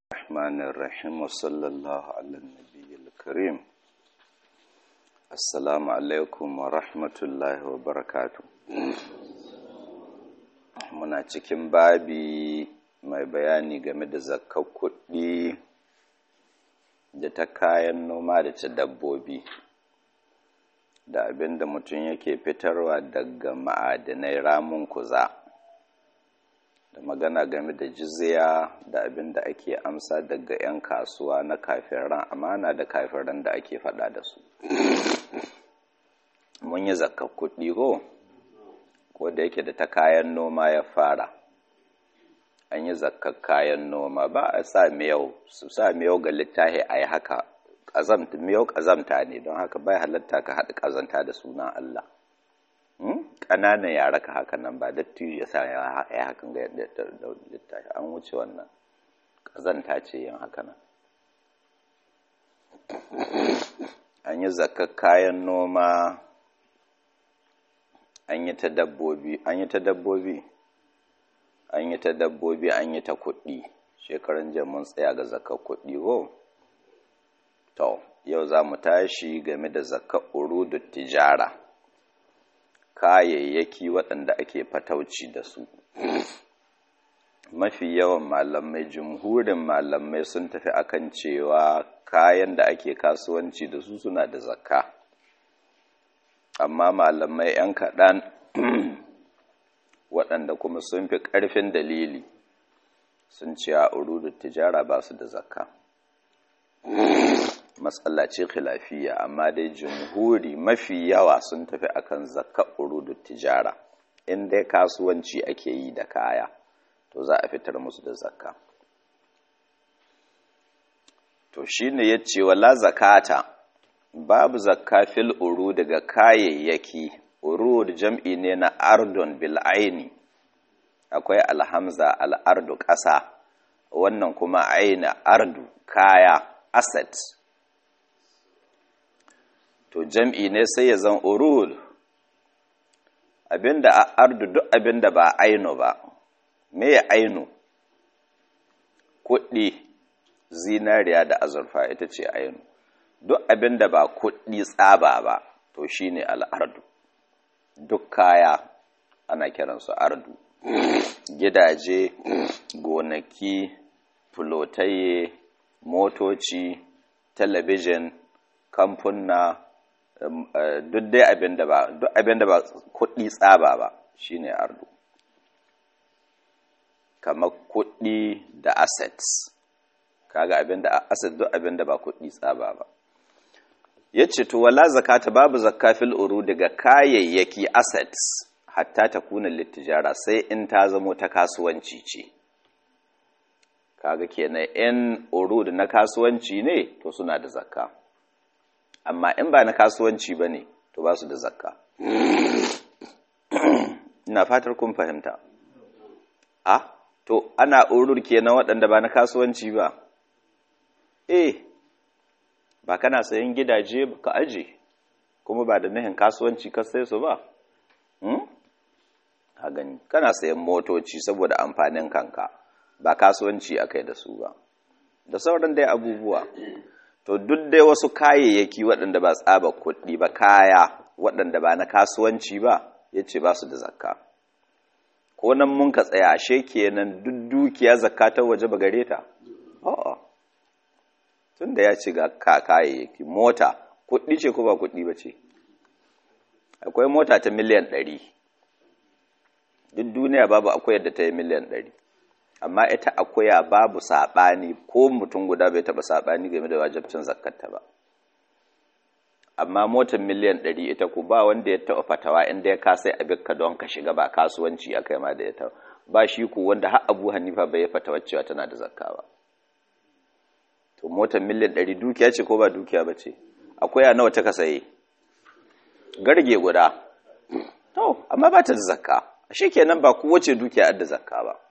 الرحمن الرحيم وصلى الله على النبي الكريم السلام عليكم ورحمة الله وبركاته muna cikin babi mai bayani game da zakar kuɗi da ta kayan noma da ta dabbobi da abin da mutum yake fitarwa daga ma'adinai ramun kuza da magana game da jizya da abin da ake amsa daga 'yan kasuwa na kafiran amana da kafiran da ake fada da su mun yi zakar kuɗi ko ko da yake da ta kayan noma ya fara an yi zakar kayan noma ba a sa miyau su sa miyau ga littahi a yi haka miyau ƙazamta ne don haka bai halatta ka haɗa ƙazanta da sunan Allah ƙananan yara ka haka nan ba datti ya sa ya hakan ga yadda littafi an wuce wannan ƙazanta ce yin haka nan an yi zakar kayan noma an yi ta dabbobi an yi ta dabbobi an yi ta dabbobi an yi ta kuɗi shekaran mun tsaya ga zakar kuɗi ko to yau za mu tashi game da zakar urudu tijara kayayyaki waɗanda ake fatauci da su mafi yawan malamai jumhurin malamai sun tafi akan cewa kayan da ake kasuwanci da su suna da zakka amma malamai 'yan kaɗan waɗanda kuma sun fi ƙarfin dalili sun ce a urudun tijara ba su da zakka matsala ce khilafiya amma dai jumhuri mafi yawa sun tafi akan zakka urudun tijara in dai kasuwanci ake yi da kaya to za a fitar musu da zakka to shine yace wala zakata babu zakka fil uru daga kayayyaki urud jam'i ne na ardun bil aini akwai alhamza al'ardu ƙasa wannan kuma aina ardu kaya asset to jam'i ne sai ya zan urud abinda a ardu duk abinda ba aino ba me ya aino kuɗi zinariya da azurfa ita ce aino duk abin da ba kuɗi tsaba ba to shine al'ardu duk kaya ana kiransu ardu gidaje gonaki fulotaye motoci talabijin kamfunna duk dai abin da ba duk abin da ba kuɗi tsaba ba shine ardu kamar kuɗi da assets kaga abin da asset duk abin da ba kuɗi tsaba ba ya ce to wala zakata babu zakka fil uru daga kayayyaki assets hatta ta kuna littijara sai in ta zamo ta kasuwanci ce kaga kenan in uru da na kasuwanci ne to suna da zakka amma in ba na kasuwanci ba ne to ba su da zakka ina fatar kun fahimta a to ana urur kenan waɗanda ba na kasuwanci ba eh ba kana sayan gidaje ka aje kuma ba da nihin kasuwanci ka sai su ba hmm? ha gani kana sayan motoci saboda amfanin kanka ba kasuwanci akai da su ba da sauran dai abubuwa to duk dai wasu kayayyaki waɗanda ba tsaba kuɗi ba kaya waɗanda ba na kasuwanci ba ya ce ba su da zakka ko nan mun ka tsaya ashe kenan duk dukiya zakka ta waje ba gare ta a'a tun da ya ce ga kayayyaki mota kuɗi ce ko ba kuɗi ba ce akwai mota ta miliyan ɗari duk duniya babu akwai yadda ta yi miliyan ɗari amma ita akwaya babu saɓani ko mutum guda bai taɓa saɓani game da wajabcin zakkata ba amma motar miliyan ɗari ita ku ba wanda ya taɓa fatawa inda ya kasai abinka don ka shiga ba kasuwanci a kai ma da ita ba shi ku wanda har abu hanifa bai fatawa cewa tana da zakka ba to motar miliyan ɗari dukiya ce ko ba dukiya ba ce akwai a nawa ta ka saye garge guda to amma ba ta da zakka shi kenan ba kowace dukiya da zakka ba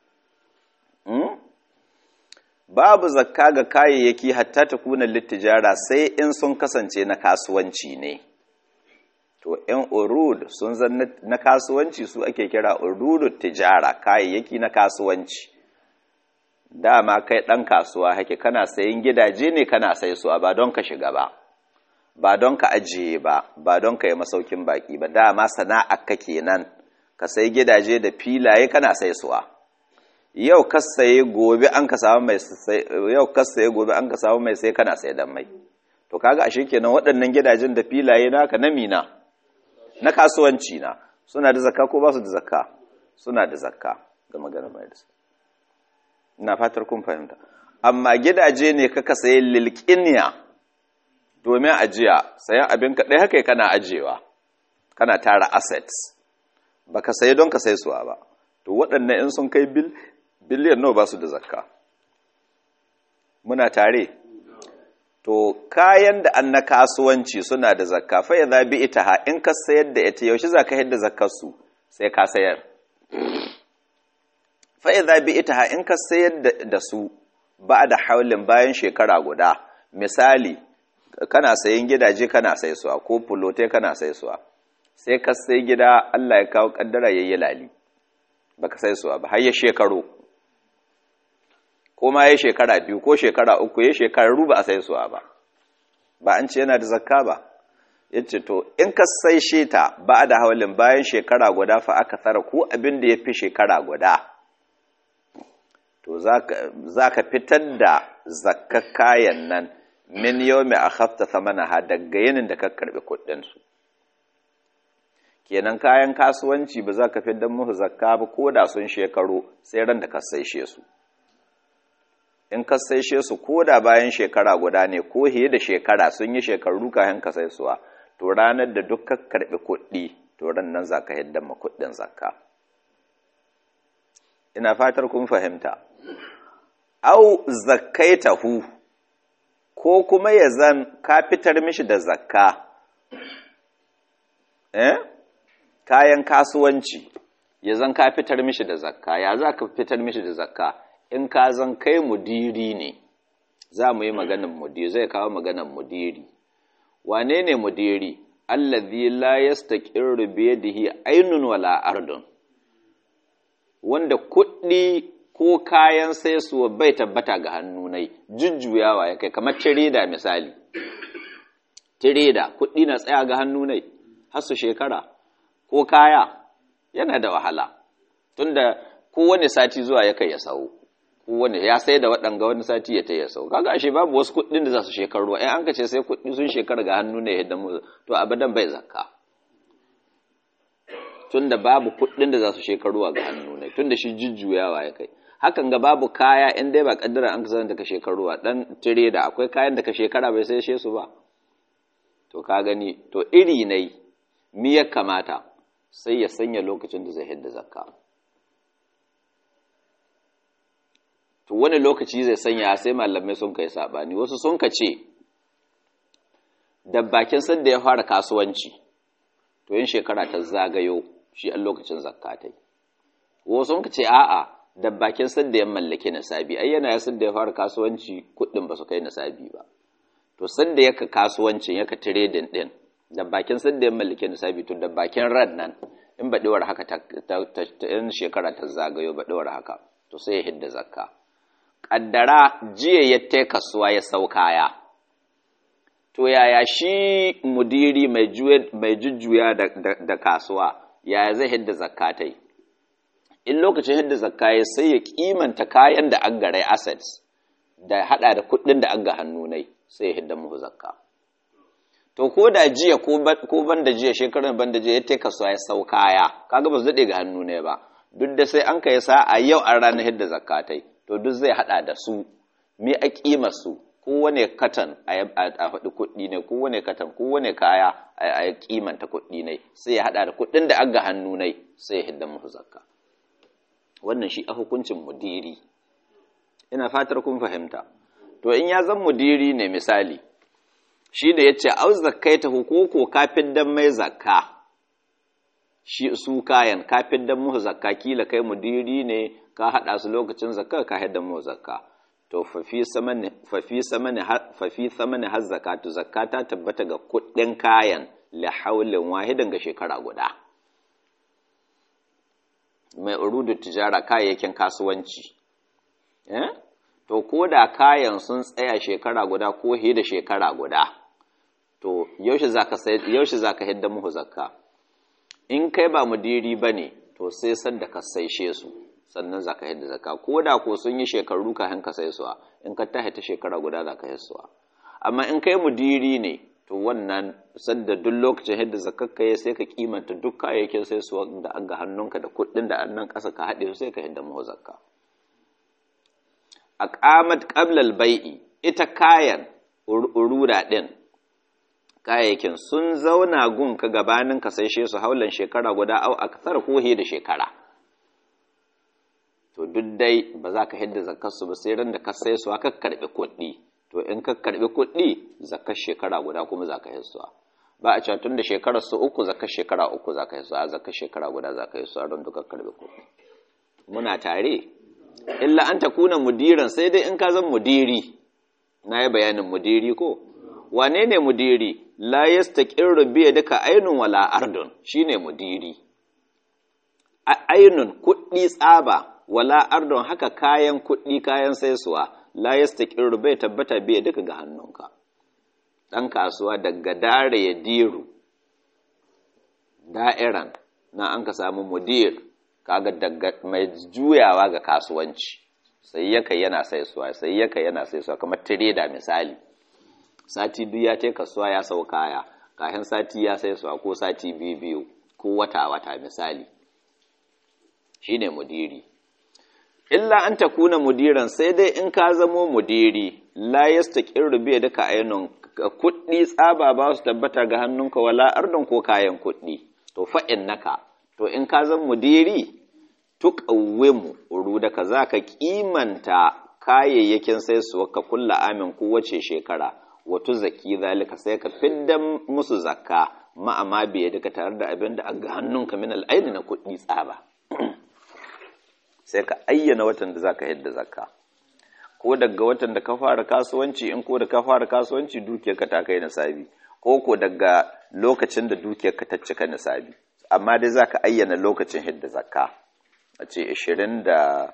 babu zakka ga kayayyaki hatta ta kuna littijara sai in sun kasance na kasuwanci ne to in urud sun zan na kasuwanci su ake kira urudu tijara kayayyaki na kasuwanci dama kai ɗan kasuwa hake kana sayin gidaje ne kana sai su ba don ka shiga ba ba don ka ajiye ba ba don ka yi masaukin baki ba dama sana'a ka kenan ka sai gidaje da filaye kana sai suwa yau ka saye gobe an ka samu mai sai yau ka saye gobe an ka samu mai sai kana sai dan mai to kaga ashe kenan waɗannan gidajen da filaye naka na mina na kasuwanci na suna da zakka ko ba su da zakka suna da zakka ga magana mai da ina fatar kun fahimta amma gidaje ne kaka sayi lilqiniya domin ajiya sayan abin ka dai haka kana ajiyewa kana tara assets baka sayi don ka sai suwa ba to waɗannan in sun kai bil biliyan nawa ba su da zakka muna tare to kayan da an na kasuwanci suna da zakka fa ya zabi ita ha in ka sayar da ita yaushe za ka yadda zakkar su sai ka sayar fa ya zabi ita ha in ka sayar da su ba da haulin bayan shekara guda misali kana sayin gidaje kana sai suwa ko fulote kana sai suwa sai ka sai gida Allah ya kawo kaddara yayi lali baka sai suwa ba har ya shekaru ko ma ya shekara biyu ko shekara uku ya shekaru ba a sai suwa ba ba an ce yana da zakka ba yace to in ka sai shi ta ba da hawalin bayan shekara guda fa aka tsara ko abin da ya fi shekara guda to za ka fitar da zakka kayan nan min yau mai a hafta samana daga yinin da ka karbi kuɗinsu kenan kayan kasuwanci ba za ka fi don musu zakka ba ko da sun shekaru sai ran da ka saishe su in ka saishe su ko da bayan shekara guda ne ko hiye da shekara sun yi shekaru kayan ka sai suwa to ranar da duk ka karbi kuɗi to ran nan za ka hidda ma kuɗin zakka ina fatar kun fahimta au zakkaitahu ko kuma ya zan ka fitar mishi da zakka eh kayan kasuwanci ya zan ka fitar mishi da zakka ya za ka fitar mishi da zakka in ka zan kai mudiri ne za mu yi maganin mudiri zai kawo maganin mudiri wane ne mudiri allazi la yastaqirru bi yadihi aynun wala ardun wanda kuɗi ko kayan saisuwa bai tabbata ga hannunai jujjuyawa ya kai kamar tireda misali tireda kuɗi na tsaya ga hannunai har su shekara ko kaya yana da wahala tunda kowane sati zuwa ya kai ya sau kowane ya sai da waɗanga wani sati ya ta ya sau kaga ashe babu wasu kuɗin da za su shekaru in an ka ce sai kuɗi sun shekara ga hannu ne yadda mu to abadan bai zakka tunda babu kuɗin da za su shekaru ga hannu ne tunda shi jujjuyawa ya kai hakan ga babu kaya in dai ba kaddara an kasance daga shekaruwa dan tire da akwai kayan da ka shekara bai sai su ba to ka gani to iri ne mi ya kamata sai ya sanya lokacin da zai hidda zakka to wani lokaci zai sanya sai malamai sun kai sabani wasu sun ka ce da bakin sanda ya fara kasuwanci to yin shekara ta zagayo shi a lokacin zakka ta yi wasu sun ka ce a'a da bakin sanda ya mallake nasabi ai yana yasin da ya fara kasuwanci kuɗin ba su kai nasabi ba to sanda yaka kasuwancin yaka trading din da bakin sanda ya mallake nasabi to da bakin ran nan in ba dawar haka ta in shekara ta zagayo ba dawar haka to sai ya hidda zakka kaddara jiya ya ta kasuwa ya sau kaya to yaya shi mudiri mai jujjuya da kasuwa yaya zai hidda zakka ta yi in lokacin hidda zakka ya sai ya kimanta kayan da an garai assets da hada da kudin da an ga hannu nai sai ya hidda muhu zakka to ko da jiya ko ban da jiya shekarar ban da jiya ya ta kasuwa ya sau kaya kaga ba su daɗe ga hannu ne ba duk da sai an kai sa a yau an ranar hidda zakka ta to duk zai hada da su me a kima su kowane katan a faɗi kuɗi ne kowane katan kowane kaya a kimanta kuɗi ne sai ya hada da kuɗin da an ga hannu ne sai ya hidda muhu zakka wannan shi a hukuncin mudiri ina fatar kun fahimta to in ya zan mudiri ne misali shi da ya ce au zakkaita hukuku kafin dan mai zakka shi su kayan kafin dan muhu zakka kila kai mudiri ne ka hada su lokacin zakka ka haɗa muhu zakka to fafi samani fafi samani fafi samani har zakatu zakata tabbata ga kuɗin kayan li haulin wahidan ga shekara guda mai urudu tijara kayayyakin kasuwanci to ko da kayan sun tsaya shekara guda ko he da shekara guda to yaushe zaka sai yaushe zaka hidda muhu zakka in kai ba mudiri bane to sai sanda ka saishe su sannan zaka hidda zakka ko da ko sun yi shekaru kafin ka sai suwa in ka tahi ta shekara guda zaka hissuwa amma in kai mudiri ne to wannan sadda duk lokacin hidda zakakka ya sai ka kimanta duk kayayyakin sai su da an ga hannunka da kuɗin da annan ƙasa ka haɗe su sai ka hidda mahu zakka a ƙamat ƙablal bai'i ita kayan urura ɗin kayayyakin sun zauna gun ka gabanin ka sai su haulan shekara guda au a kasar kohe da shekara to duk dai ba za ka hidda zakkarsu ba sai ran da ka sai su ka karɓi kuɗi to in ka karbi kuɗi zakar shekara guda kuma za ka hissuwa ba a cewa tun da shekarar su uku zakar shekara uku za ka hissuwa zakar shekara guda za ka hissuwa don duka karbi kuɗi muna tare illa an ta kuna mudiran sai dai in ka zan mudiri na yi bayanin mudiri ko wane ne mudiri la yastaqirru bi duka ainun wala ardun shine mudiri ainun kuɗi tsaba wala ardun haka kayan kuɗi kayan saisuwa la yastaqiru bai tabbata bai duka ga hannunka dan kasuwa daga dare ya diru da'iran na an ka samu mudir kaga daga mai juyawa ga kasuwanci sai yaka yana saisuwa sai yaka yana saisuwa kamar trader misali sati biyu ya tai kasuwa ya sau kaya kafin sati ya saisuwa ko sati biyu biyu ko wata wata misali shine mudiri illa an ta kuna mudiran sai dai in ka zamo mudiri la yastaqirru bi daka ainun kuɗi tsaba ba su tabbata ga hannunka wala ardon ko kayan kuɗi to fa innaka to in ka zan mudiri tuqawwimu urudaka zaka kimanta kayayyakin sai su ka kulla amin kowace shekara wato zaki zalika sai ka fidda musu zakka ma'ama biye duka tare da abin da ga hannunka min al'aini na kuɗi tsaba sai ka ayyana watan da zaka yadda zakka ko daga watan da ka fara kasuwanci in ko da ka fara kasuwanci dukiyarka ta kai nisabi ko ko daga lokacin da dukiyarka ta cika nisabi amma dai zaka ayyana lokacin hidda zakka a ce 20 da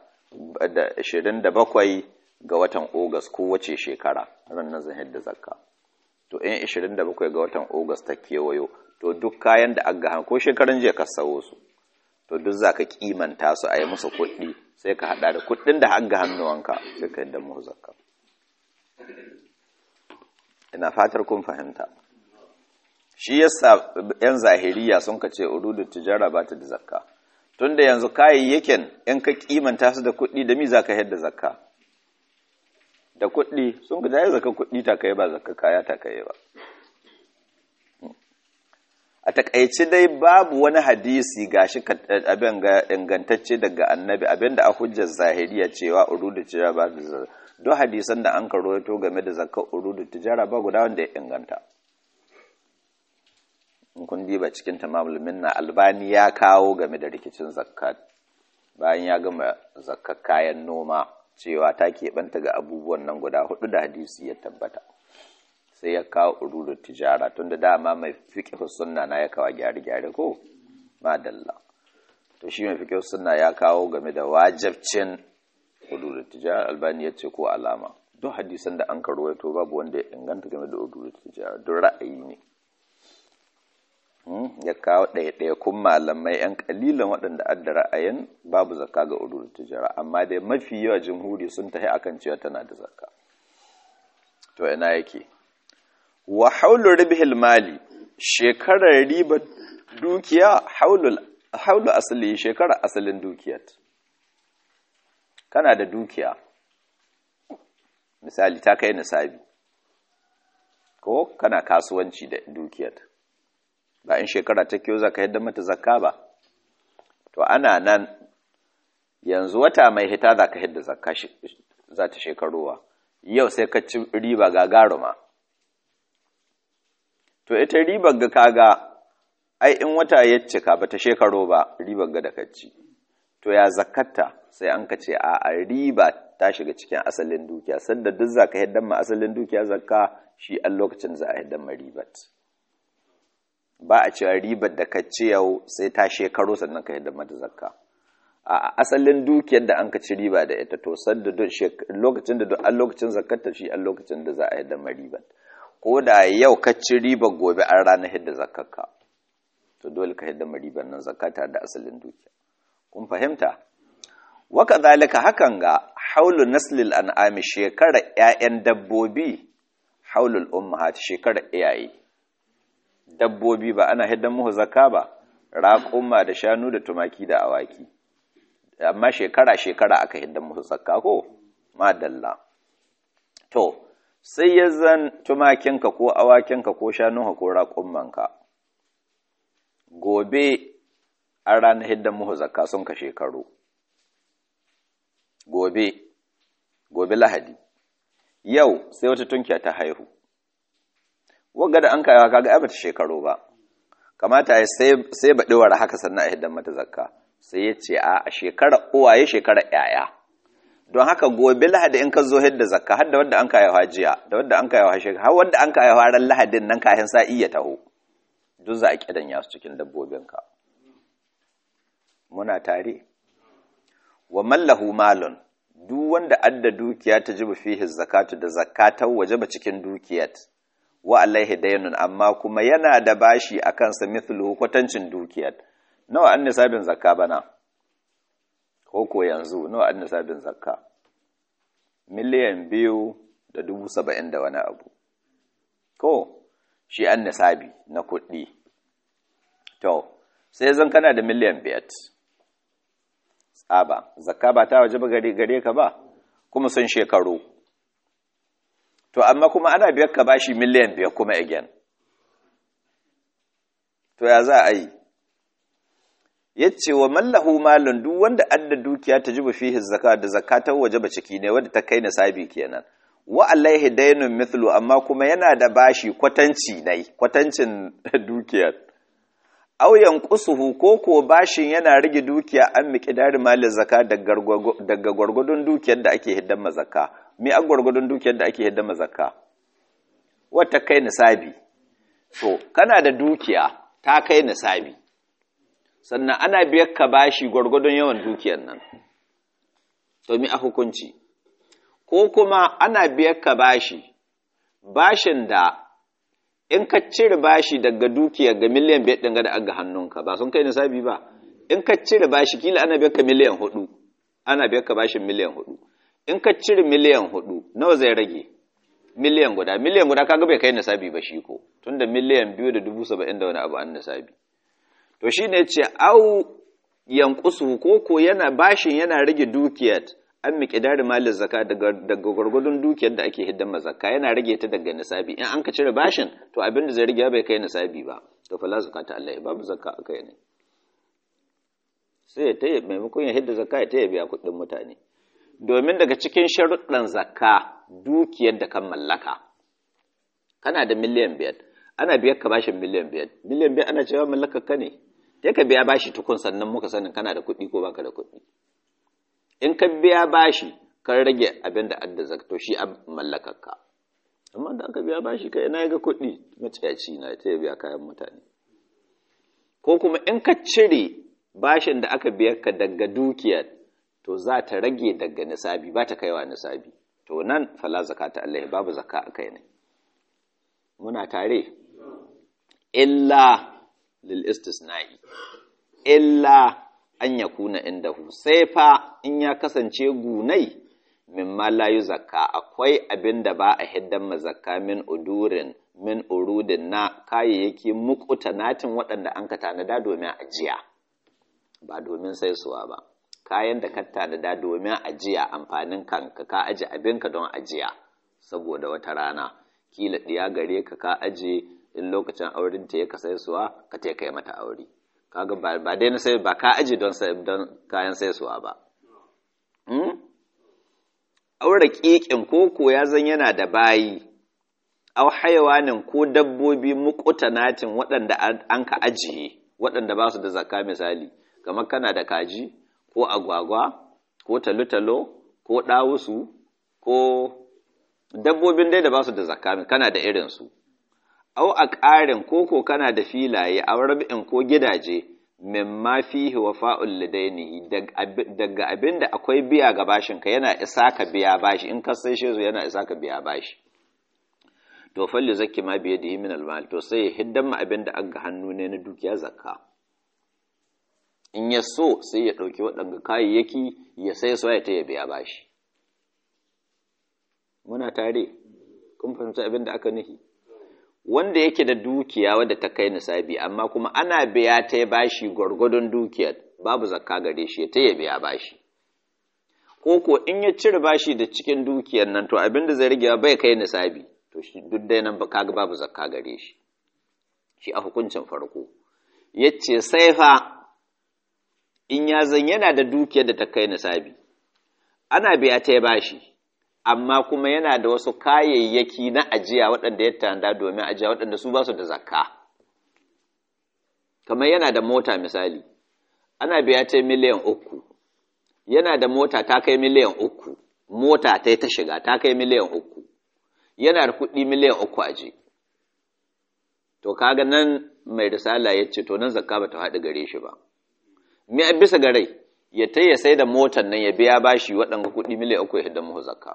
27 ga watan Ogas ko wace shekara ranar zan hidda zakka to in 27 ga watan Ogas ta kewayo to duk kayan da aga ko shekaran jiya ka sawo su to duk za ka kimanta su a yi musu kuɗi sai ka haɗa da kuɗin da hanga hannuwanka sai ka yadda muhu zakka ina fatar kun fahimta shi yasa yan zahiriya sun ka ce urudu tijara ba ta da zakka tunda yanzu kayayyakin in ka kimanta su da kuɗi da mi za ka yadda zakka da kuɗi sun ka jaye zakka kuɗi ta kai ba zakka kaya ta kai ba a takaice dai babu wani hadisi gashi abin ga ingantacce daga annabi abin da a hujjar zahiriya cewa urudu tijara ba da don hadisan da an karoto game da zakar urudu tijara ba guda wanda ya inganta in kun diba cikin tamamul minna albani ya kawo game da rikicin zakat bayan ya gama zakar kayan noma cewa ta keɓanta ga abubuwan nan guda hudu da hadisi ya tabbata sai ya kawo ururu tijara tun da dama mai fiƙe sunna na ya kawo gyare-gyare ko madalla to shi mai fiƙe sunna ya kawo game da wajabcin ururu tijara albani ya ce ko alama duk hadisan da an karo to babu wanda ya inganta game da ururu tijara duk ra'ayi ne ya kawo ɗaya-ɗaya kun malamai 'yan kalilan waɗanda adda ra'ayin babu zakka ga ururu tijara amma dai mafi yawa jamhuri sun tafi akan cewa tana da zakka to ina yake wa haulu ribhil mali shekarar ribar dukiya haulu asali shekarar asalin dukiyar kana da dukiya misali ta kai nisabi ko kana kasuwanci da dukiyar ba in shekara ta kyau za ka yadda mata zakka ba to ana nan yanzu wata mai hita za ka yadda zakka za ta shekarowa yau sai ka ci riba gagaruma to ita ribar ga kaga ai in wata ya cika bata shekaro ba ribar ga da kacci to ya zakatta sai an ka ce a a riba ta shiga cikin asalin dukiya sanda duk zaka yaddan ma asalin dukiya zakka shi an lokacin za a yaddan ma ribat ba a cewa ribar da kacce yau sai ta shekaro sannan ka yaddan mata zakka a asalin dukiyar da an ka ci riba da ita to sadda lokacin da an lokacin zakatta shi an lokacin da za a yadda mariban ko da yau ka ci riba gobe an ranar hidda zakakka to dole ka hidda mariban nan zakata da asalin dukiya kun fahimta waka zalika hakan ga haulu naslil an'ami shekara ƴaƴan dabbobi haulul ummahat shekara iyaye dabbobi ba ana hiddan muhu zakka ba raƙuma da shanu da tumaki da awaki amma shekara shekara aka hiddan muhu zakka ko madalla to sai ya zan tumakinka ko awakinka ko shanunka ko raƙumanka gobe an ranar hiddan muhu zakka sun ka shekaru gobe gobe lahadi yau sai wata tunkiya ta haihu wagga da an kayawa kaga ai bata shekaru ba kamata ya sai baɗewar haka sannan a hiddan mata zakka sai ya ce a shekara uwaye shekara yaya don haka gobe lahadi in ka zo hidda zakka har da wadda an kayawa jiya da wadda an kayawa shekara har wadda an kayawa ran lahadin nan kayan sa'i ya taho duk za a kidan ya su cikin dabbobinka muna tare wa mallahu malun duk wanda adda dukiya ta jibu fihi zakatu da zakatan wajaba cikin dukiyat wa alaihi daynun amma kuma yana da bashi a kansa mithluhu kwatancin dukiyat nawa an nisabin zakka bana ko ko yanzu nawa an nisabin zakka miliyan biyu da dubu saba'in da wani abu ko shi an nisabi na kuɗi to sai zan kana da miliyan biyar tsaba zakka ba ta waje ba gare ka ba kuma sun shekaru to amma kuma ana biyar ka bashi miliyan biyar kuma again to ya za a yi yace wa mallahu malun duk wanda adda dukiya ta jibu fihi zakka da zakatar waje ba ciki ne wanda ta kai nisabi kenan wa alaihi daynun mithlu amma kuma yana da bashi kwatanci nai kwatancin dukiyar aw yanqusuhu ko ko bashin yana rage dukiya an miqdari malin zakka daga gwargwadon dukiyar da ake hiddan mazakka me a gwargwadon dukiyar da ake hiddan mazakka wata kai nisabi to kana da dukiya ta kai nisabi sannan ana biyar ka bashi gwargwadon yawan dukiyar nan to mi a hukunci ko kuma ana biyar ka bashi bashin da in ka cire bashi daga dukiyar ga miliyan biyar ɗin da aga hannunka ba sun kai nisabi ba in ka cire bashi kila ana biyar ka miliyan hudu ana biyar ka bashin miliyan hudu in ka cire miliyan hudu nawa zai rage miliyan guda miliyan guda kaga bai kai nisabi ba shi ko tunda miliyan biyu da dubu saba'in da wani abu an nisabi to shi ne ce au yankusu ko ko yana bashin yana rage dukiyar an miƙidari malin zaka daga gwargwadon dukiyar da ake hiddan zakka yana rage ta daga nisabi in an ka cire bashin to abin da zai rage bai kai nisabi ba to fala zakata Allah babu zakka a kai ne sai ya taya maimakon ya hidda zakka ya taya biya kuɗin mutane domin daga cikin sharuɗan zakka dukiyar da kan mallaka kana da miliyan biyar ana biyar ka bashin miliyan biyar miliyan biyar ana cewa mallakar ka ne sai ka biya bashi tukun sannan muka sanin kana da kuɗi ko baka da kuɗi in ka biya bashi ka rage abin da adda zakto shi a mallakar ka amma da aka biya bashi kai na ga kuɗi maciyaci na ta biya kayan mutane ko kuma in ka cire bashin da aka biyar ka daga dukiyar to za ta rage daga nisabi ba ta kaiwa nisabi to nan fala zakata Allah babu zakka a kai ne muna tare illa lil istisna'i illa an yakuna indahu sai fa in ya kasance gunai mimma la zakka akwai abin da ba a hiddan mazakka min udurin min urudin na kayayyaki muqtanatin waɗanda an ka tanada domin ajiya ba domin saisuwa ba kayan da ka tanada domin ajiya amfanin kanka ka aje abinka don ajiya saboda wata rana kila ɗiya gare ka ka aje in lokacin auren ta ya ka saisuwa ka ta kai mata aure kaga ba dai na sai ba ka aje don don kayan saisuwa ba aure kikin koko ya zan yana da bayi au hayawanin ko dabbobi muqtanatin waɗanda an ka ajiye waɗanda ba su da zakka misali kamar kana da kaji ko agwagwa ko talotalo ko ɗawusu ko dabbobin dai da ba su da zakka kana da irinsu au a ƙarin koko kana da filaye a rabi'in ko gidaje mimma fihi wafa'ul lidainihi daga abinda akwai biya ga bashin ka yana isa ka biya bashi in ka sai shi yana isa ka biya bashi to falli zakki ma biye da min almal to sai ya hiddan ma abinda an ga hannu ne na dukiya zakka in ya so sai ya ɗauki waɗanda kayayyaki ya sai so ya ta ya biya bashi muna tare kun fahimci abin da aka nufi wanda yake da dukiya wadda ta kai nisabi amma kuma ana biya ta ya bashi gwargwadon dukiyar babu zakka gare shi ta ya biya bashi ko ko in ya cire bashi da cikin dukiyar nan to abin da zai rage bai kai nisabi to shi duk dai nan kaga babu zakka gare shi shi a hukuncin farko yace sai fa in ya zan yana da dukiyar da ta kai nisabi ana biya ta ya bashi amma kuma yana da wasu kayayyaki na ajiya waɗanda ya tanda domin ajiya waɗanda su ba su da zakka kamar yana da mota misali ana biya ta miliyan uku yana da mota ta kai miliyan uku mota ta ta shiga ta kai miliyan uku yana da kuɗi miliyan uku aje to kaga nan mai risala ya ce to nan zakka ba ta haɗu gare shi ba me a bisa ga rai ya ta ya sai da motar nan ya biya bashi waɗanda kuɗi miliyan uku ya hidda muhu zakka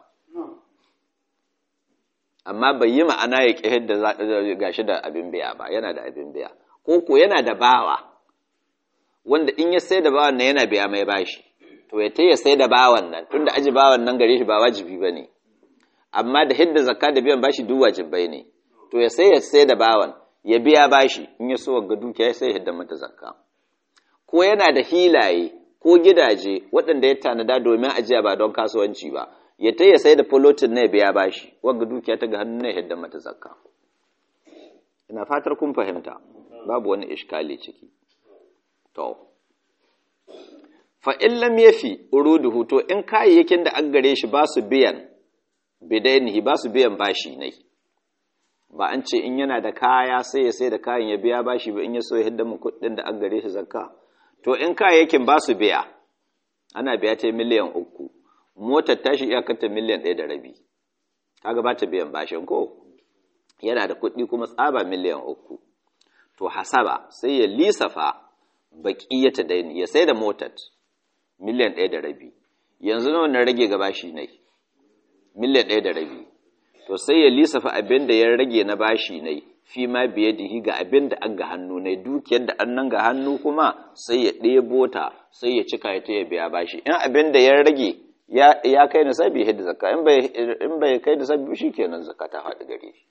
amma bai yi ma'ana ya ƙi hidda gashi da abin biya ba yana da abin biya ko ko yana da bawa wanda in ya sai da bawan nan yana biya mai bashi to ya ta ya sai da bawan nan tunda aji bawan nan gare shi ba wajibi ba ne amma da hidda zakka da biyan bashi duk wajibai ne to ya sai ya sai da bawan ya biya bashi in ya so ga dukiya sai ya hidda mata zakka ko yana da hilaye ko gidaje waɗanda ya tanada domin ajiya ba don kasuwanci ba ya ta ya sai da fulotin na ya biya bashi wanga dukiya ta ga hannun na yadda mata zakka ina fatar kun fahimta babu wani ishkali ciki to fa in lam yafi uruduhu to in kayayyakin da an gare shi ba su biyan bidainihi ba su biyan bashi ne ba an ce in yana da kaya sai ya sai da kayan ya biya bashi ba in ya so ya hidda mu kuɗin da an gare shi zakka to in kayayyakin ba su biya ana biya ta miliyan uku motar tashi iyakarta miliyan ɗaya da rabi kaga ba ta biyan bashin ko yana da kuɗi kuma tsaba miliyan uku to hasaba sai ya lisafa baƙi ya ta daini ya sai da motar miliyan ɗaya da rabi yanzu nawa na rage ga bashi ne miliyan ɗaya da rabi to sai ya lisafa abin da ya rage na bashi ne fi ma biye dihi ga abin da an ga hannu ne dukiyar da an nan ga hannu kuma sai ya ɗebo ta sai ya cika ya ta ya biya bashi in abin da ya rage ya kai nisabi hidda zakka in bai kai nisabi shi kenan zakka ta faɗi gare shi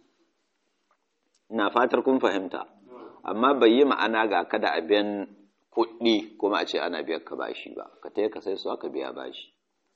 ina fatar kun fahimta amma bai yi ma'ana ga kada abin kuɗi kuma a ce ana biyar ka bashi ba ka taya ka sai su aka biya bashi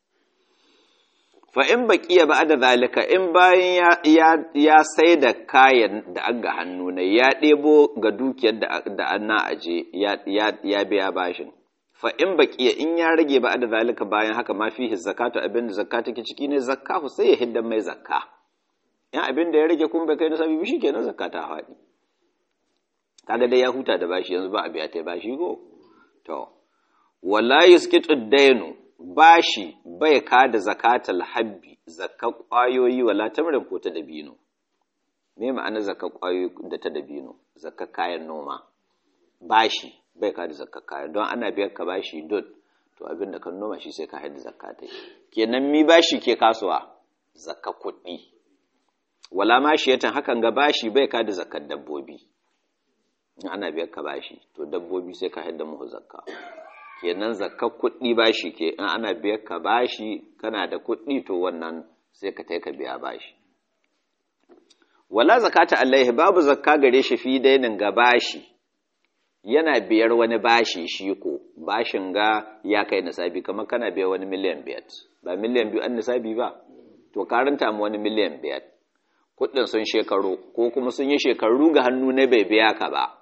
fa in baqiya ba da zalika in bayan ya sai da kayan da an ga hannu ne ya ɗebo ga dukiyar da an na aje ya biya bashin fa in baqiya in ya rage ba da zalika bayan haka ma fihi zakatu abin da zakka take ciki ne zakka sai ya hidda mai zakka in abin da ya rage kun bai kai nasabi shi kenan zakka ta faɗi kaga dai ya huta da bashi yanzu ba a biya ta bashi go to wala yusqitu dainu bashi bai ka da zakatal habbi zakka kwayoyi wala tamrin ko ta dabino me ma'ana zakka kwayoyi da ta dabino zakka kayan noma bashi bai ka da zakka kayan don ana biyar ka bashi dot to abin da kan noma shi sai ka haɗa zakka ta kenan mi bashi ke kasuwa zakka kuɗi wala ma shi yatan hakan ga bashi bai ka da zakkar dabbobi in ana biyar ka bashi to dabbobi sai ka haɗa muhu zakka kenan zakkar kuɗi bashi ke in ana biyar ka bashi kana da kuɗi to wannan sai ka ka biya bashi wala zakata alaihi babu zakka gare shi fi dainin ga bashi yana biyar wani bashi shi ko bashin ga ya kai nisabi kamar kana biyar wani miliyan biyar ba miliyan biyu an nisabi ba to karanta mu wani miliyan biyar kuɗin sun shekaru ko kuma sun yi shekaru ga hannu na bai biya ka ba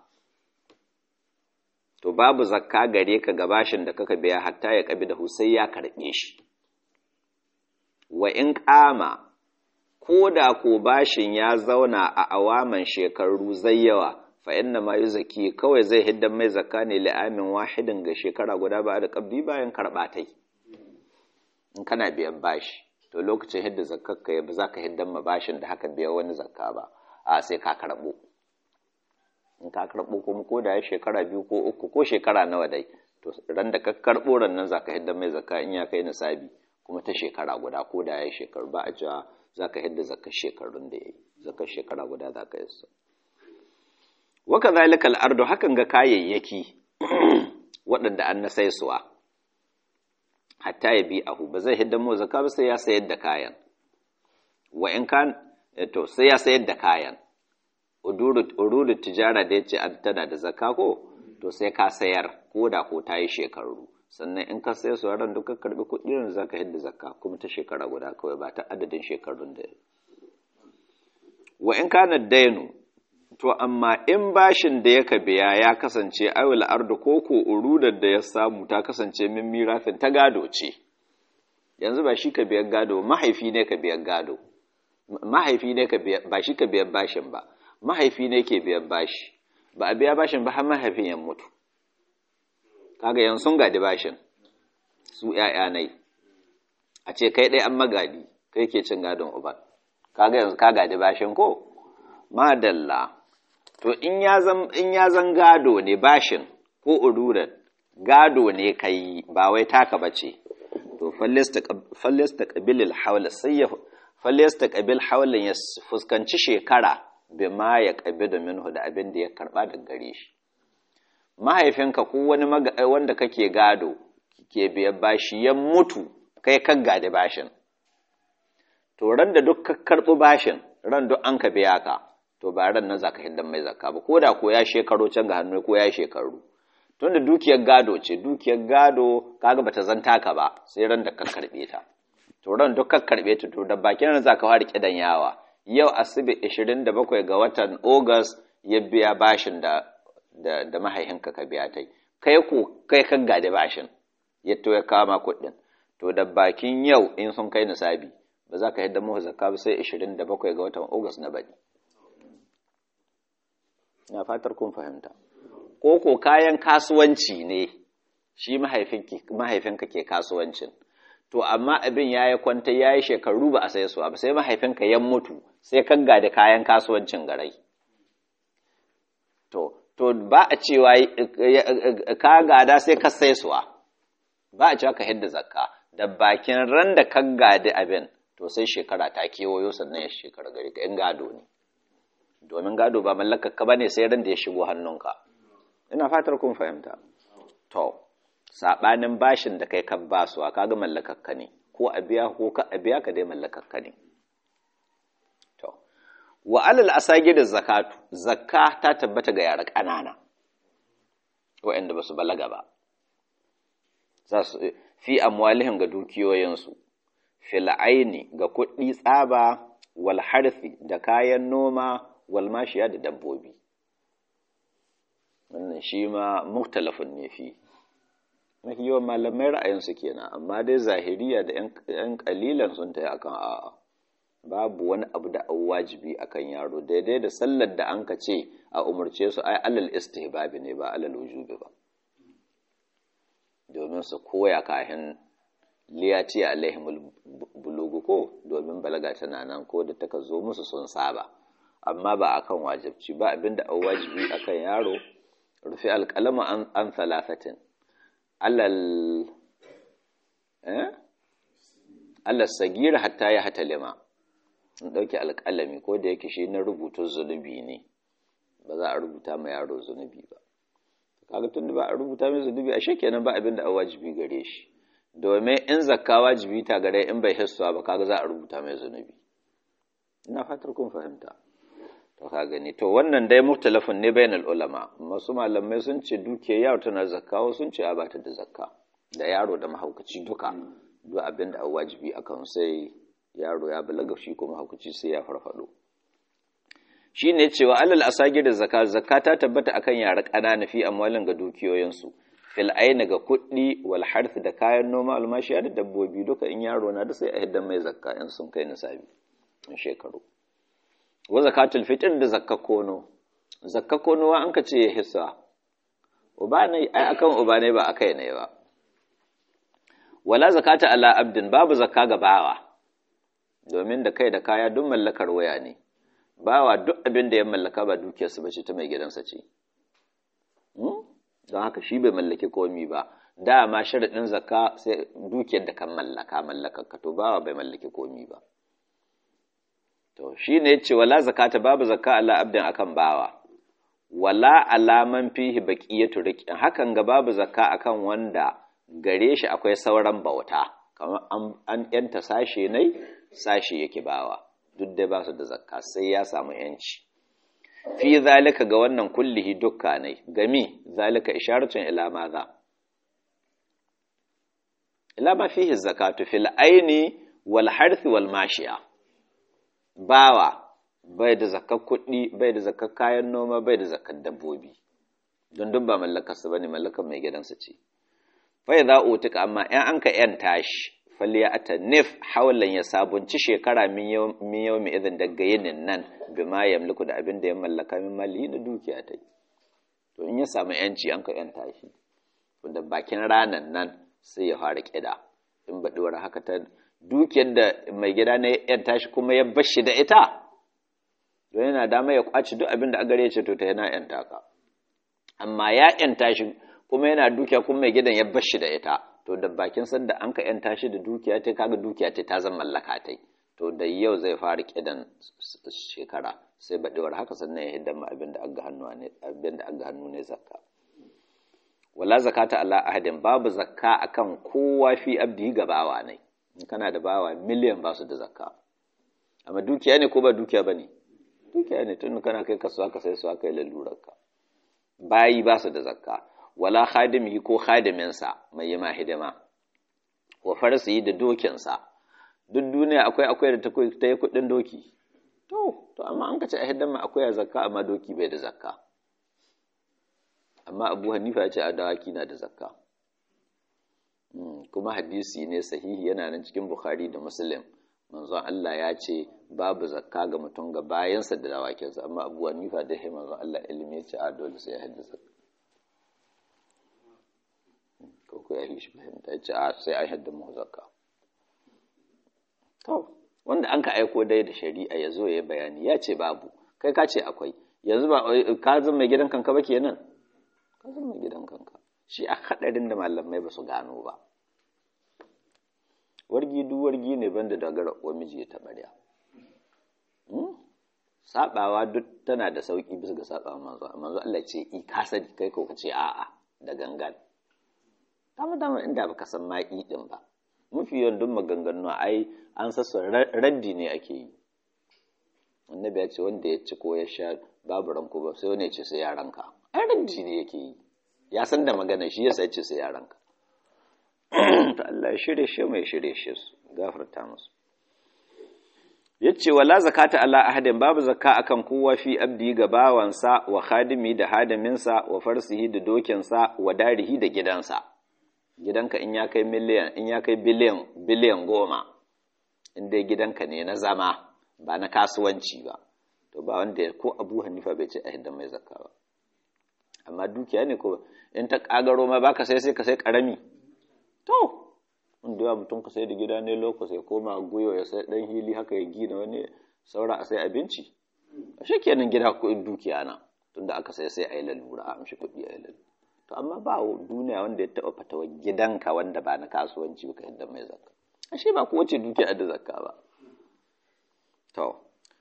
to babu zakka gare ka ga bashin da kaka biya hatta ya kabi da sai ya karɓe shi wa in ƙama ko da ko bashin ya zauna a awaman shekaru zai yawa fa inna ma yuzaki kawai zai hiddan mai zakka ne li'amin wahidin ga shekara guda ba da kabdi bayan karɓa tai in kana biyan bashi to lokacin hidda zakkar ka ba za ka hiddan ma bashin da haka biya wani zakka ba a sai ka karɓo in ka karɓo kuma ko da ya shekara biyu ko uku ko shekara nawa dai to ran da ka karɓo ran nan zaka hidda mai zakka in ya kai nisabi kuma ta shekara guda ko da ya shekaru ba a cewa zaka hidda zakkar shekarun da yayi zakkar shekara guda zaka yi su wa kadhalika al-ardu hakan ga kayayyaki waɗanda an na saisuwa hatta ya bi ahu ba zai hidda mu zakka ba sai ya sayar da kayan wa in kan to sai ya sayar da kayan ururu tijara da yace tana da zakka ko to sai ka sayar ko da ko ta yi shekaru sannan in ka sayar su ran duka karbi kuɗi ran zaka hidda zakka kuma ta shekara guda kawai ba ta adadin shekarun da wa in kana dainu to amma in bashin da yaka biya ya kasance awil ardu ko ko urudar da ya samu ta kasance min mirafin ta gado ce yanzu ba shi ka biyan gado mahaifi ne ka biyan gado mahaifi ne ka biya ba shi ka biyan bashin ba mahaifi ne ke biyan bashi ba a biya bashin ba har mahaifin ya mutu kaga yanzu sun gadi bashin su ƴaƴa nai a ce kai dai an magadi kai ke cin gadon uba kaga yanzu ka gadi bashin ko madalla to in ya zan gado ne bashin ko ururar gado ne ka yi ba wai taka ba ce to fallista ƙabilil haula sai ya fallista ƙabil haulin ya fuskanci shekara bai ma ya ƙabi da minhu da abin da ya karɓa da gare shi mahaifinka ko wani wanda kake gado ke biyan bashi ya mutu kai kan gadi bashin to ran da duk ka karɓi bashin ran duk an ka biya ka to ba ran nan zaka hiddan mai zakka ba ko da ko ya shekaro can ga hannu ko ya shekaru tunda dukiyar gado ce dukiyar gado kaga bata zanta ka ba sai ran da ka karbe ta to ran duk ka karbe ta to da bakin ran zaka fara kidan yawa yau asibi 27 ga watan August ya biya bashin da da, da mahaihinka ka biya tai kai ko kai kan gade bashin ya to ya kama kuɗin to da bakin yau in sun kai nisabi ba za ka hidda mu zakka ba sai 27 ga watan August na baki na fatar kun fahimta ko ko kayan kasuwanci ne shi mahaifinka ke kasuwancin to amma abin ya yi kwanta ya yi shekaru ba a sai su ba sai mahaifinka ya mutu sai kan da kayan kasuwancin garai to to ba a cewa ka gada sai ka sai suwa ba a cewa ka hidda zakka da bakin ran da ka gadi abin to sai shekara ta kewayo sannan ya shekara gari ka in gado ne domin gado ba mallakarka ba ne sai ran da ya shigo hannunka ina fatar kun fahimta to saɓanin bashin da kai kan basu a kaga mallakarka ne ko a biya ko ka a biya ka dai mallakarka ne to wa alal asagi da zakatu zakka ta tabbata ga yara ƙanana waɗanda ba su balaga ba za su fi amwalihim ga dukiyoyinsu fil aini ga kuɗi tsaba wal harfi da kayan noma walmashiya da dabbobi wannan shi ma muktalafin ne fi mafi yawan malamai ra'ayinsu kenan amma dai zahiriya da 'yan kalilan sun ta akan a'a babu wani abu da an wajibi akan yaro daidai da sallar da an ka ce a umarce su ai alal istihbabi ne ba alal wujubi ba domin su koya kahin liyati alaihimul bulugu ko domin balaga tana nan ko da taka zo musu sun saba amma ba akan wajibci ba abinda an wajibi akan yaro rufi alƙalama an salafatin alal eh alal sagir hatta ya hatalima in ɗauki alƙalami ko da yake shi na rubuta zunubi ne ba za a rubuta ma yaro zunubi ba kaga tun da ba a rubuta mai zunubi a kenan ba abinda an wajibi gare shi domin in zakka wajibi ta gare in bai hissuwa ba kaga za a rubuta mai zunubi ina fatar kun fahimta to ka gani to wannan dai muktalafin ne bainal ulama masu malamai sun ce duke yaro tana zakka wasu sun ce a bata da zakka da yaro da mahaukaci duka duk abin da wajibi akan sai yaro ya balaga shi ko mahaukaci sai ya farfado shine cewa alal asagir da zakka zakka ta tabbata akan yara ƙanana fi amwalin ga dukiyoyinsu fil aina ga kuɗi wal harth da kayan noma almashiya da dabbobi duka in yaro na da sai a hiddan mai zakka in sun kai nisabi in shekaru wa zakatul fitr da zakka kono zakka kono wa an ka ce ya hissa uba ne ai akan uba ne ba akai ne ba wala zakata ala abdin babu zakka ga bawa domin da kai da kaya duk mallakar waya ne bawa duk abin da ya mallaka ba dukiyarsa ba ce ta mai gidansa ce don haka shi bai mallaki komi ba dama sharaɗin zakka sai dukiyar da kan mallaka mallakakka to bawa bai mallaki komi ba to shi ne ce wala zakata babu zakka ala abdin akan bawa wala alaman fihi baqiyatu riqin hakan ga babu zakka akan wanda gare shi akwai sauran bauta kamar an yanta sashe ne sashe yake bawa duk dai ba su da zakka sai ya samu yanci fi zalika ga wannan kullihi dukka ne gami zalika isharatun ila maza ila ma fihi zakatu fil aini wal harthi wal mashiya bawa bai da zakar kuɗi bai da zakar kayan noma bai da zakar dabbobi don duk ba mallakarsa bane mallakar mai gidansa ce fa idza utika amma in an ka yan tashi faliyata nif haulan ya sabunci shekara min yau mai izin daga yinin nan bi ma yamliku da abin da ya mallaka min mali da dukiya ta to in ya samu yanci an ka yanta shi to da bakin ranan nan sai ya fara kida in baɗuwar haka ta dukiyar da mai gida na yanta shi kuma ya bashi da ita don yana dama ya kwaci duk abin da agare ce to ta yana yanta ka amma ya yanta shi kuma yana dukiya kuma mai gidan ya bashi da ita to da bakin sanda an ka yanta shi da dukiya ta kaga dukiya ta ta zama mallaka ta to da yau zai fara kidan shekara sai baɗewar haka sannan ya hidda abin da aga hannu ne abin da aga hannu ne zakka wala zakata ala ahadin babu zakka akan kowa fi abdi ga bawa ne in kana da bawa miliyan ba su da zakka amma dukiya ne ko ba dukiya bane dukiya ne tun kana kai kasuwa ka sai su aka yi lalurarka bayi ba su da zakka wala khadimi ko khadiminsa mai yi ma hidima wa farsi da dokinsa duk duniya akwai akwai da ta yi kudin doki to to amma an kace a hidima akwai a zakka amma doki bai da zakka amma abu hanifa ya ce a dawaki na da zakka kuma hadisi ne sahihi yana nan cikin bukhari da muslim manzon Allah ya ce babu zakka ga mutum ga bayansa da dawakinsa amma abu hanifa da ya manzon Allah ilimi ya ce a dole sai ya haddasa ko ko ya yi shi fahimta ya ce a sai an hadda mu zakka to wanda an ka aiko dai da shari'a ya zo ya bayani ya ce babu kai ka ce akwai yanzu ba ka zama mai gidan kanka ba kenan ka zama mai gidan kanka shi a hadarin da malamai ba su gano ba wargi duk wargi ne banda dogara uwa miji ya taɓarya sabawa duk tana da sauki bisa ga sabawa manzo manzo Allah ce i ka sani kai ko ka ce a'a da gangan dama dama inda baka san ma i din ba mafi yawan duk maganganu ai an sassa raddi ne ake yi annabi ya ce wanda ya ci ko ya sha babu ranko ba sai wani ya ce sai ya ranka ai raddi ne yake yi ya san da magana shi yasa ya ce sai ya ranka to Allah ya shirye shi mai shirye shi su gafarta musu yace wala zakata ala ahadin babu zakka akan kowa fi abdi ga bawansa wa khadimi da hadiminsa wa farsihi da dokinsa wa darihi da gidansa gidanka in ya kai miliyan in ya kai biliyan biliyan goma in dai gidanka ne na zama ba na kasuwanci ba to ba wanda ko Abu Hanifa bai ce a hidda mai zakka ba amma dukiya ne ko in ta kagaro ma baka sai sai ka sai karami to inda yawa mutum ka sai da gida ne loko sai koma guyo ya sai dan hili haka ya gina wani saura a sai abinci a shi kenan gida kuɗin dukiya na tunda aka sai sai a yi lalura a amshi kuɗi a yi lalura to amma ba duniya wanda ya taɓa fatawa gidanka wanda ba na kasuwanci ba ka yadda mai zakka ashe ba kowace dukiya da zakka ba to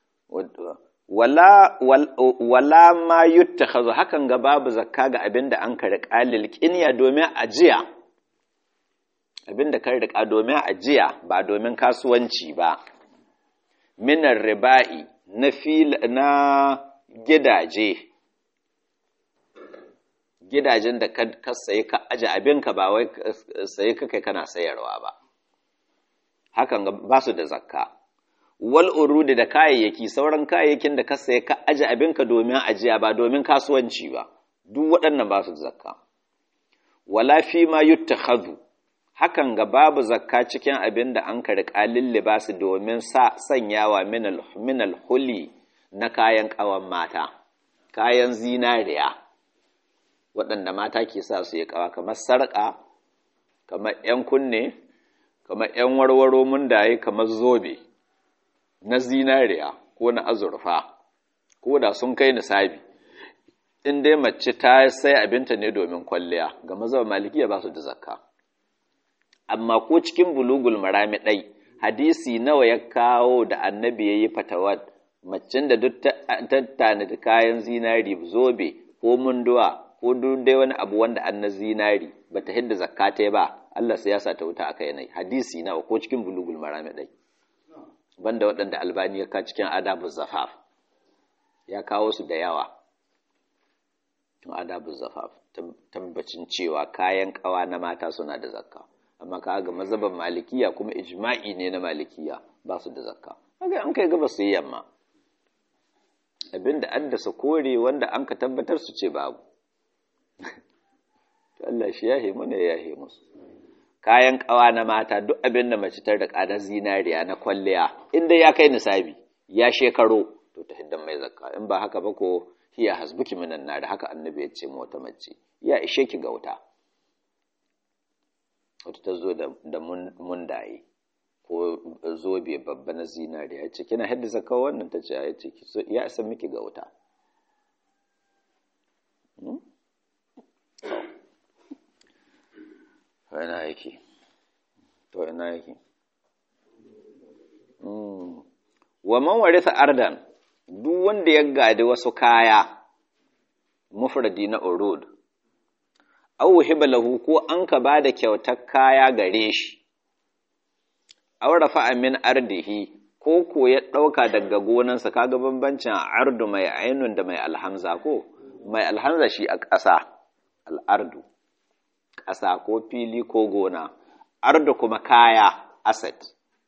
wala wala ma yuttakhazu hakan ga babu zakka ga abin da an kare qalil qinya domin ajiya abin da kan riƙa domin ajiya ba domin kasuwanci ba minar riba'i na fil na gidaje gidajen da ka sayi ka aje abinka ba wai sayi ka kai kana sayarwa ba hakan ba su da zakka wal urudi da kayayyaki sauran kayayyakin da ka sayi ka aje abinka domin ajiya ba domin kasuwanci ba duk waɗannan ba su da zakka wala fi ma yuttakhadhu hakan ga babu zakka cikin abin da an karɓi ƙalin libasu domin sa sanyawa minal huli na kayan ƙawan mata kayan zinariya waɗanda mata ke sa su yi ƙawa kamar sarƙa kamar ‘yan kunne kamar ‘yan warwaro mundaye kamar zobe na zinariya ko na azurfa ko da sun kai nisabi in dai mace ta sai abinta ne domin kwalliya ga mazhab malikiya ba su da zakka amma ko cikin bulugul marami ɗai hadisi nawa ya kawo da annabi ya yi fatawa macen da duk ta tanadi kayan zinari zobe ko munduwa ko duk dai wani abu wanda an na zinari ba ta hidda zakka ta ba Allah sai ya sa ta wuta aka yanayi hadisi nawa ko cikin bulugul marami ɗai banda waɗanda albani ya ka cikin adabu zafaf ya kawo su da yawa tun adabu zafaf tabbacin cewa kayan kawa na mata suna da zakka amma ka ga mazhaban malikiya kuma ijma'i ne na malikiya ba su da zakka kaga an kai gaba su yi yamma abinda addasa kore wanda an ka tabbatar su ce babu to Allah shi yahe mana ya yahe musu kayan kawa na mata duk abin da mace tar da ƙanar zinariya na kwalliya inda ya kai nisabi ya shekaro to ta hiddan mai zakka in ba haka ba ko hiya hasbuki minan nar haka annabi ya ce mu wata mace ya ishe ki ga wuta wata ta zo da mundaye ko zobe babba na zinariya ya ce kina hidda zakka wannan ta ce ya ce ya isa miki ga wuta ina yake to ina yake wa man warisa ardan duk wanda ya gadi wasu kaya mufradi na urud aw hiba lahu ko an ka bada kyautar kaya gare shi aw rafa'a min ardihi ko ko ya dauka daga gonansa kaga bambancin ardu mai ainun da mai alhamza ko mai alhamza shi a ƙasa al'ardu ƙasa ko fili ko gona ardu kuma kaya asset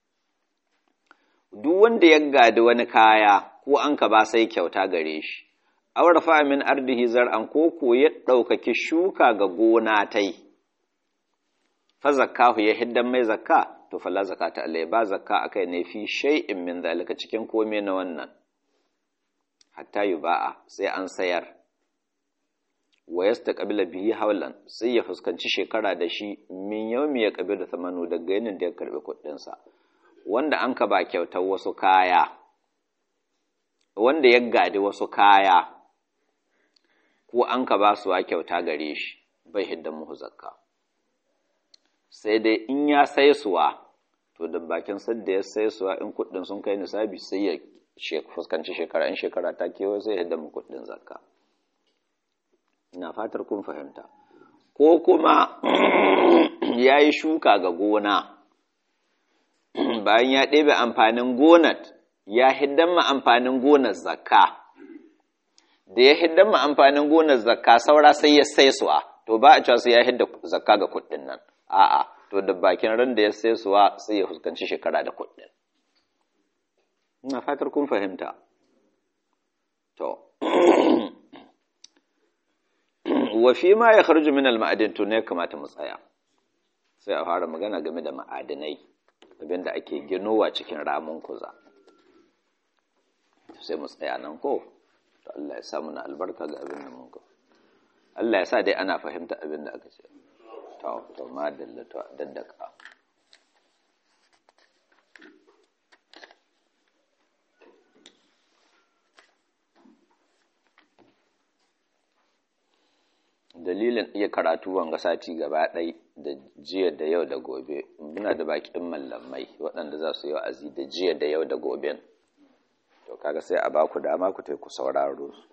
duk wanda ya gadi wani kaya ko an ka ba sai kyauta gare shi awar fa min ardihi zar'an ko ko ya ɗaukaki shuka ga gona tai fa zakkahu ya hiddan mai zakka to fala zakata alai ba zakka akai ne fi shay'in min zalika cikin kome na wannan hatta yuba'a sai an sayar wa yastaqbila bihi hawlan sai ya fuskanci shekara da shi min yawmi ya qabila thamanu daga yanin da ya karbi kuɗin sa wanda an ka ba kyautar wasu kaya wanda ya gadi wasu kaya ko an ka ba su wa kyauta gare shi bai hidda muhu zakka sai dai in ya sai suwa to da bakin sadda ya sai suwa in kuɗin sun kai nisabi sai ya fuskanci shekara in shekara ta kewa sai ya hidda mu kuɗin zakka ina fatar kun fahimta ko kuma ya yi shuka ga gona bayan ya ɗebe amfanin gonat ya hiddan ma amfanin gonar zakka da ya hiddan ma amfanin gonar zakka saura sai ya sai suwa to ba a cewa sai ya hidda zakka ga kuɗin nan a'a to da bakin ran da ya sai suwa sai ya fuskanci shekara da kuɗin ina fatar kun fahimta to wa fi ma ya kharju min al-ma'adin to ne kamata mu tsaya sai a fara magana game da ma'adinai abinda ake ginowa cikin ramin kuza sai mu tsaya nan ko to Allah ya sa muna albarka ga abin da mun ga Allah ya sa dai ana fahimta abin da aka ce to to ma dallata daddaka dalilin iya karatu wanga sati gaba ɗai da jiya da yau da gobe muna da bakin mallamai waɗanda za su yi wa'azi da jiya da yau da goben to kaga sai a baku dama ku ku sauraro su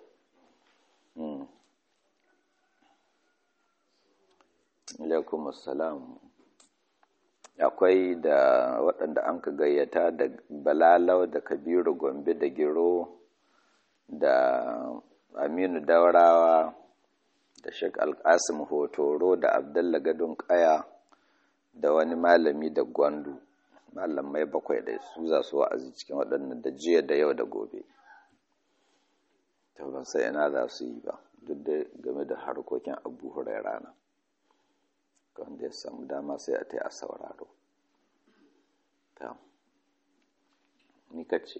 alaikum assalam akwai da waɗanda an ka gayyata da balalau da kabiru gombe da giro da aminu daurawa da Sheikh Alkasim Hotoro da Abdullah Gadon Kaya da wani malami da Gwandu malamai bakwai da su za su wa'azi cikin waɗannan da jiya da yau da gobe to ban sai ina za su yi ba duk da game da harkokin Abu Hurairah na wanda ya samu dama sai a ta a sauraro ta ni kace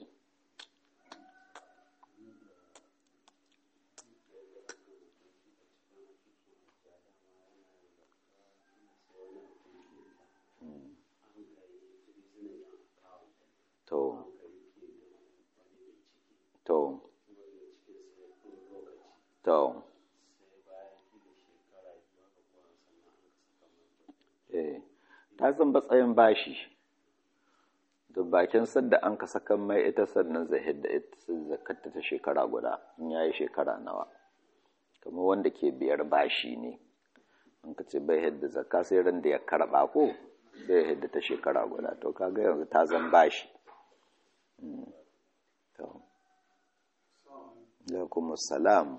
to to to eh ta zan batsayin bashi da bakin sadda an ka sakan mai ita sannan zai hidda ita zakatta ta shekara guda in yayi shekara nawa kamar wanda ke biyar bashi ne an ka ce bai hidda zakka sai ran da ya karba ko sai hidda ta shekara guda to kaga yanzu ta zan bashi to alaikum assalam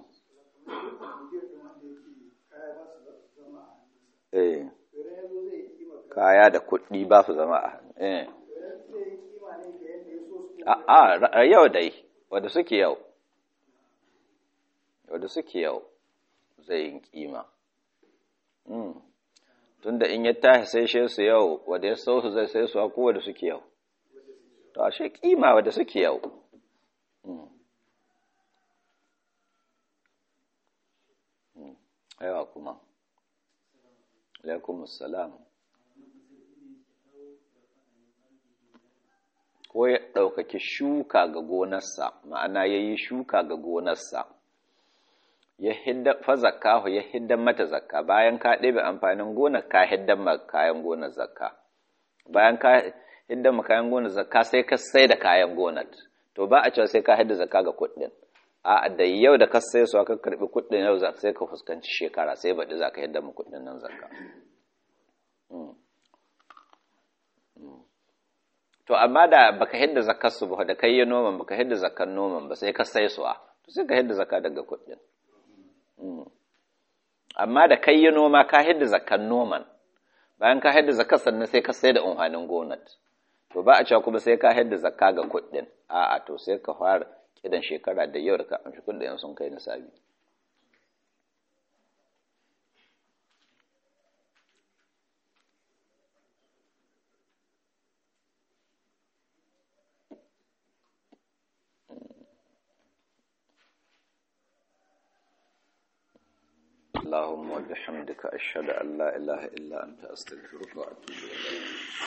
eh kaya da kuɗi ba su zama a hannu eh a yau dai wadda suke yau wadda suke yau zai yin kima tunda in ya tashi sai shi su yau wadda ya sau su zai sai su ko wadda suke yau to ashe kima wadda suke yau yawa kuma alaikum assalam ko ya ɗaukaki shuka ga gonarsa ma'ana ya yi shuka ga gonarsa ya hidda fa zakka ya hiddan mata zakka bayan ka ɗebe amfanin gonar ka hiddan ma kayan gonar zakka bayan ka hiddan ma kayan gonar zakka sai ka sai da kayan gonar to ba a cewa sai ka hidda zakka ga kuɗin a da yau da ka sai su aka karɓi kuɗin yau sai ka fuskanci shekara sai baɗi za ka hidda ma kuɗin nan zakka to amma da baka hidda zakar su ba da kai yi noman baka hidda zakar noman ba sai ka sai suwa to sai ka hidda zakka daga kuɗin amma da kai yi noma ka hidda zakar noman bayan ka hidda zakar sannan sai ka sai da umhanin gonar to ba a cewa kuma sai ka hidda zakka ga kuɗin a'a to sai ka fara kidan shekara da yau da ka amshi kuɗin sun kai nisabi اللهم وبحمدك أشهد أن لا إله إلا أنت أستغفرك وأتوب إليك